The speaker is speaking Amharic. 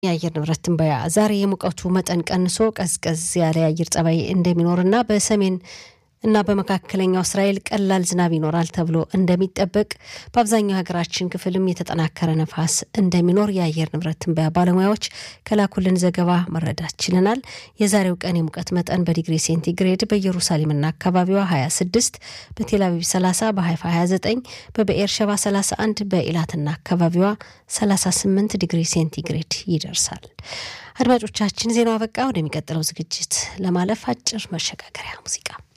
የአየር ንብረት ትንበያ ዛሬ የሙቀቱ መጠን ቀንሶ ቀዝቀዝ ያለ የአየር ጸባይ እንደሚኖርና በሰሜን እና በመካከለኛው እስራኤል ቀላል ዝናብ ይኖራል ተብሎ እንደሚጠበቅ በአብዛኛው ሀገራችን ክፍልም የተጠናከረ ነፋስ እንደሚኖር የአየር ንብረት ትንበያ ባለሙያዎች ከላኩልን ዘገባ መረዳት ችለናል። የዛሬው ቀን የሙቀት መጠን በዲግሪ ሴንቲግሬድ በኢየሩሳሌምና አካባቢዋ 26፣ በቴልአቪቭ 30፣ በሀይፋ 29፣ በብኤር ሸባ 31፣ በኢላትና አካባቢዋ 38 ዲግሪ ሴንቲግሬድ ይደርሳል። አድማጮቻችን ዜናው አበቃ። ወደሚቀጥለው ዝግጅት ለማለፍ አጭር መሸጋገሪያ ሙዚቃ